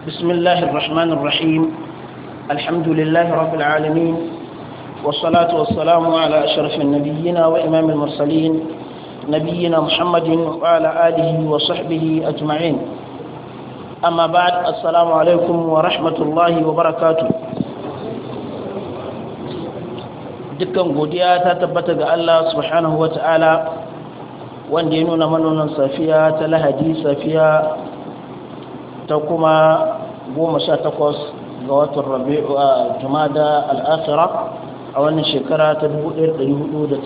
بسم الله الرحمن الرحيم الحمد لله رب العالمين والصلاة والسلام على أشرف النبيين وإمام المرسلين نبينا محمد وعلى آله وصحبه أجمعين أما بعد السلام عليكم ورحمة الله وبركاته dukkan godiya ta tabbata ga Allah subhanahu wa ta'ala wanda ya nuna manonan safiya ta lahadi safiya ta kuma goma sha takwas ga watan rabi'u a jumada al'afira a wannan shekara ta 1437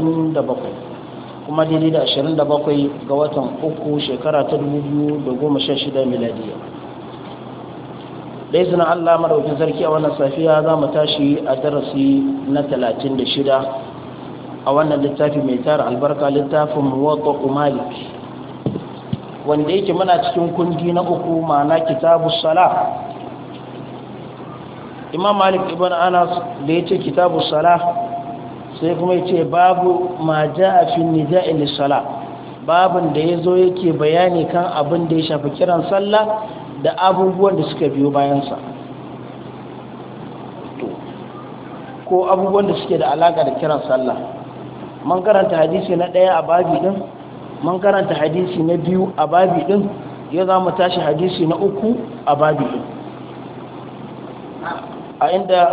kuma daidai da 27 ga watan uku shekara ta 2016 miladiya da izinin allah maraukin sarki a wannan safiya za mu tashi a darasi na 36 a wannan littafi mai tara albarka littafin muwatta malik wanda yake muna cikin kundi na uku ma'ana kitabu sala imam malik ibn anas da ya ce kitabu sala sai kuma ya ce babu ma ja a fi nida'i lissala babin da ya zo yake bayani kan abin da ya shafi kiran sallah da abubuwan da suka biyo bayansa ko abubuwan da suke da alaka da kiran sallah man karanta hadisi na ɗaya a babi ɗin man karanta hadisi na biyu a babi ɗin ya za mu tashi hadisi na uku a babi ɗin a inda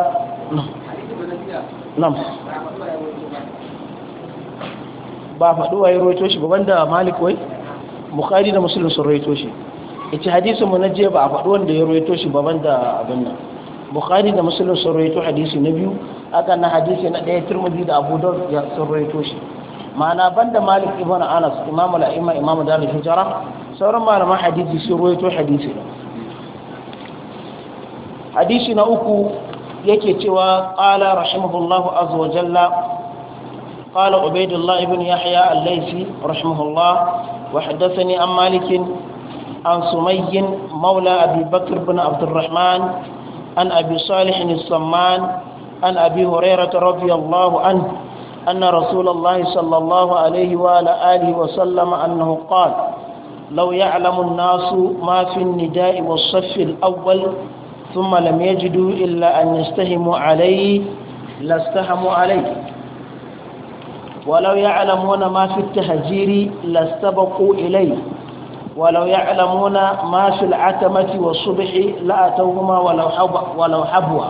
nan ba faɗuwa ya roito shi gaban da malik wai bukari da musulun sun roito shi ita hadisinmu na jiya ba a faɗi wanda ya roito shi baban da abin nan bukari da musulun sun roito hadisi na biyu aka na hadisi na ɗaya turmudi da abu da ya sun roito shi ma'ana banda malik ibn anas imamu la'imma imamu da hijara sauran malaman hadisi sun roito hadisi hadisi na uku yake cewa qala rahimahullahu azza wa jalla قال عبيد الله بن يحيى الليثي رحمه الله وحدثني عن مالك عن سمي مولى أبي بكر بن عبد الرحمن عن أبي صالح السمان عن أبي هريرة رضي الله عنه أن رسول الله صلى الله عليه وعلى آله وسلم أنه قال لو يعلم الناس ما في النداء والصف الأول ثم لم يجدوا إلا أن يستهموا عليه لاستهموا عليه ولو يعلمون ما في التهجير لاستبقوا إليه ولو يعلمون ما في العتمة والصبح لأتوهما ولو حبوا ولو حبوا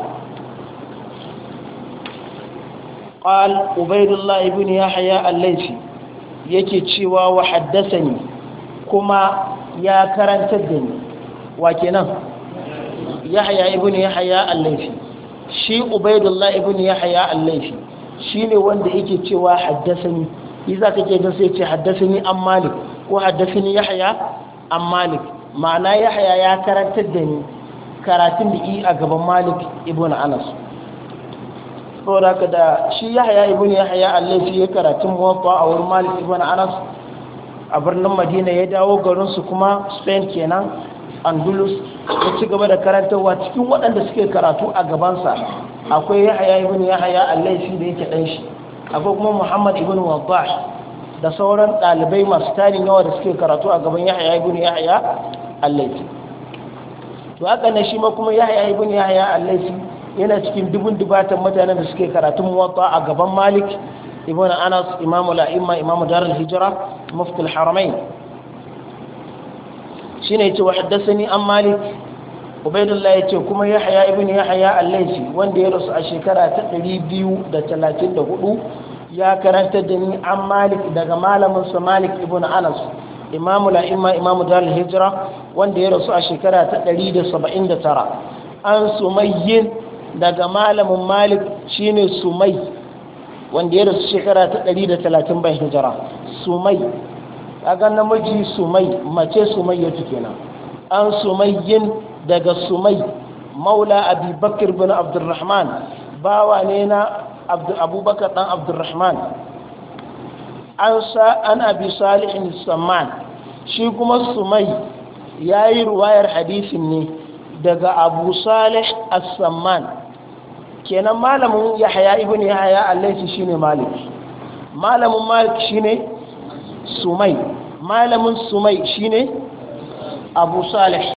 قال عبيد الله بن يحيى الليثي yake cewa wa haddasani kuma ya karantar da ni wa kenan yahya ibn yahya al-laythi shi ubaydullah ibn yahya al-laythi shine wanda yake cewa haddasani iza kake ga sai ce haddasani an malik ko haddasani yahya an malik ma'ana yahya ya karantar da ni karatun da yi a gaban malik ibn anas saboda ka da shi yahya ibn yahya allafi ya karatun muwaffa a wurin malik ibn anas a birnin madina ya dawo garin su kuma spain kenan andalus ya ci gaba da karantarwa cikin waɗanda suke karatu a gabansa akwai yahya ibn yahya allafi da yake ɗan shi akwai kuma muhammad ibn wadah da sauran ɗalibai masu tarin yawa da suke karatu a gaban yahya ibn yahya allafi to haka ne shi ma kuma yahya ibn yahya allafi yana cikin dubun dubatan mutanen da suke karatun muwatta a gaban malik ibn anas imamu la'imma imamu darul hijra mufti al-haramain shine yace wa haddathani an malik ubaidullah yace kuma yahya ibn yahya allafi wanda ya rasu a shekara ta 234 ya karanta da ni an malik daga malamin sa malik ibn anas imamu la'imma imamu darul hijra wanda ya rasu a shekara ta 179 an sumayyin daga malamin malik shine sumai wanda ya rasu shekara ta 130 bayan hijira sumai kaga namiji sumai mace sumai ya kenan an sumayyin daga sumai maula abubakar bin abdurrahman bawa ne na abubakar dan abdurrahman an sa an abi salihin samman shi kuma sumai ya yi ruwayar hadisin ne daga abu salih as-samman kenan malamin yahya ibn yahya allaisi shine malik malamin malik shine sumai malamin sumai shine abu salih